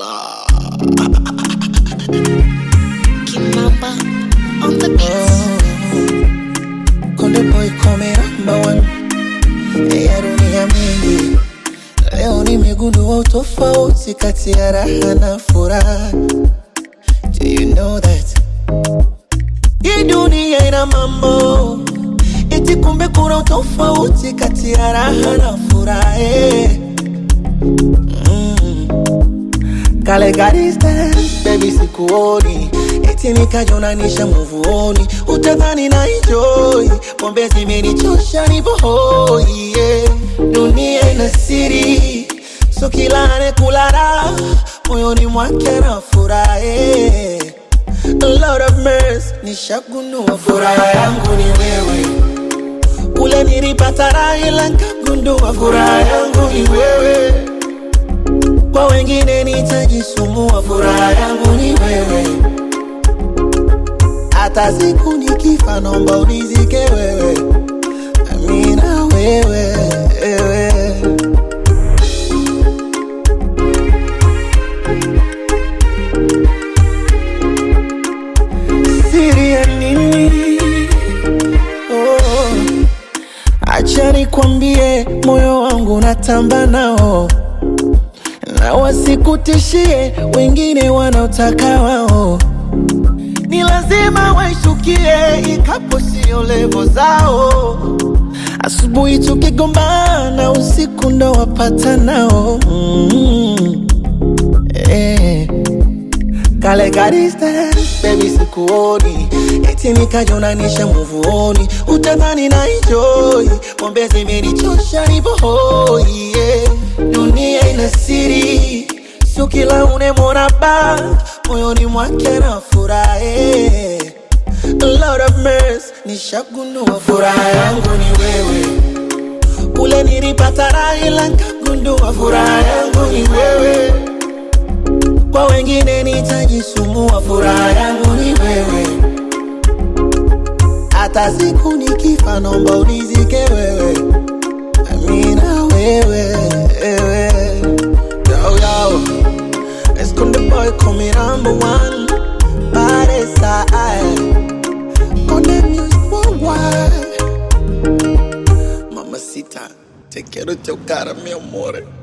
Hola. Kimamba on the beats. Konde boy come number one ya dunia mingi. Leo nimegundua utofauti kati ya raha na furaha. Do you know that? Hii dunia ina mambo eti, kumbe kuna utofauti kati ya raha na furaha. eh. Mm. Kale ka distance, baby sikuoni eti nikajonanisha muvuoni, utadhani na enjoy pombe zimenichosha nipo hoi yeah. Dunia ina siri, so kila anekula moyoni mwake na furaha yeah. A lot of mercy, nishagundua furaha yangu ni wewe kule nilipata raha ila nikagundua furaha yangu ni wewe kwa wengine nitajisumbua, furaha yangu ni wewe. Hata siku nikifa, naomba unizike wewe, amina wewe, wewe. Siri ya nini? Oh. Acha nikwambie, moyo wangu natamba nao na wasikutishie wengine wanaotaka wao, ni lazima waishukie, ikapo sio levo zao. Asubuhi tukigombana, usiku ndo wapata nao mm. eh. Kale ka distance, baby sikuoni eti nikajonanisha muvuoni, utadhani na enjoy pombe zimenichosha nipo hoi yeah. Dunia ina siri, sio kila unemwona ba moyoni mwake na furaha yeah. A lot of mercy, nishagundua furaha yangu ni wewe kule nilipata raha ila nikagundua furaha yangu ni wewe kwa wengine nitajisumbua, furaha yangu ni wewe. Hata siku nikifa, naomba unizike wewe, amina wewe, wewe. Yo, yo. Let's go the boy come number one Body side Konde music worldwide Mamacita, te quiero chocar, mi amor